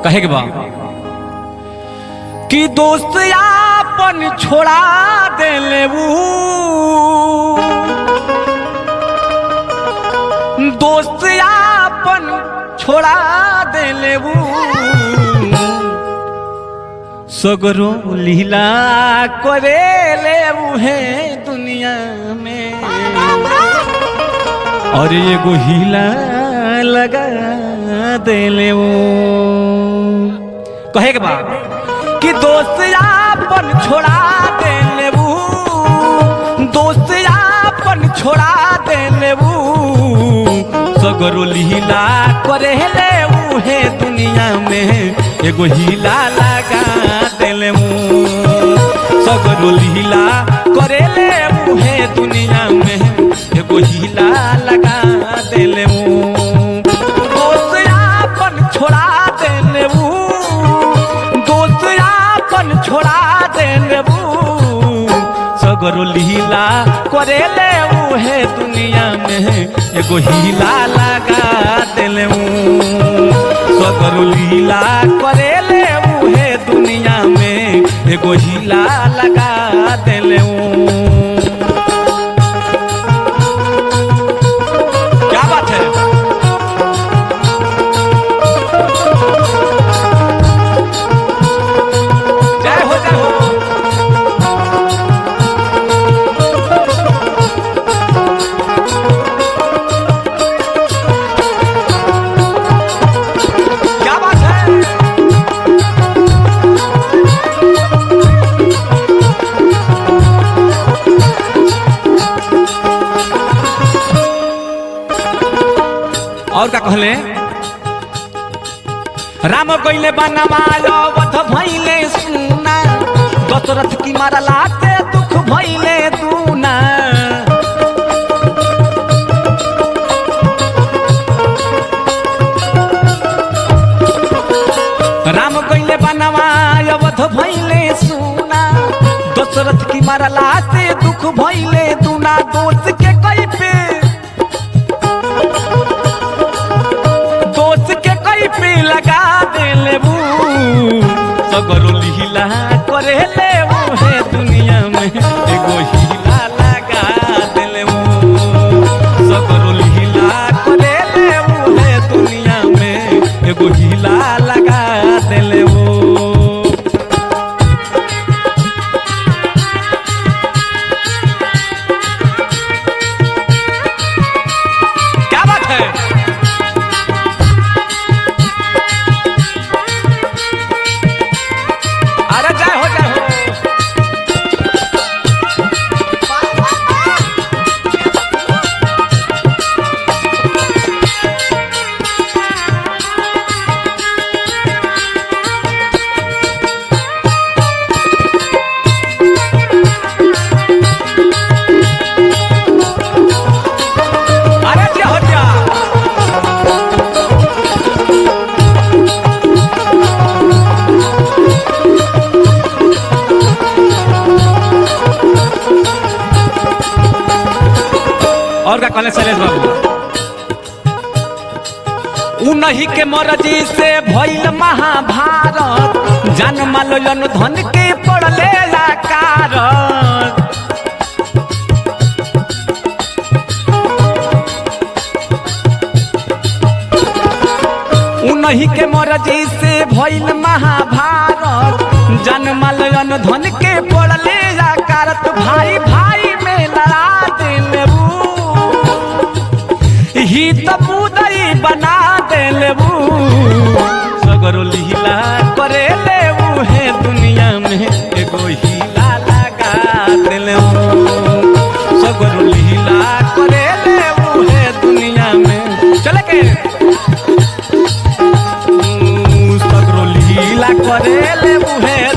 कहे के बा कि दोस्त आपन छोड़ा देले ऊ दोस्त आपन छोड़ा देले ऊ सगरो लीला करे ले है दुनिया में और एगो हीला लगा देले वो कहे के बा कि दोस्त आपन छोड़ा देले वो दोस्त आपन छोड़ा देले वो सगरो लीला करे ले वो है दुनिया में एगो हीला लगा देले वो सगरो लीला करे ले वो है दुनिया में एगो हीला लगा देले वो दोस्त आपन छोड़ा देले वो दोस्त आपन छोड़ा देले वो सगरो लीला करे ले वो है दुनिया में एगो हीला लगा देले वो सगरो लीला करे ले वो है दुनिया में एगो हीला लगा देले वो क्या बात है जय हो जय हो क्या बात है और का कहले राम कइले बनमाय वध भइले सुना दशरथ की मारला ते दुख भइले दूना राम कइले बनमाय वध भइले सुना दशरथ की मारला ते दुख भइले दूना दोष के कई पे दोस्त के कई पे लगा दे लेबू सगरो लीला करे लेबू है दुनिया में एगो हीला लगा दे लेबू सगरो लीला करे लेबू है दुनिया में एगो हीला लगा दे लेबू क्या बात है अरे जय हो जय हो अरे जय हो जय और का कहले शैलेश बाबू उन्हीं के मर्जी से भइल महाभारत जन मालयन धन के पड़ले कारत उन्हीं के मर्जी से भइल महाभारत जन मालयन धन के पड़ले कारत भाई भाई में लड़ा दिलबू ही तबूदई बना देलबू सगरो लीला करे लेबू है दुनिया में एगो हीला लगा देलबू सगरो लीला करे लेबू है दुनिया में चले के हम्म, सगरो लीला करे लेबू है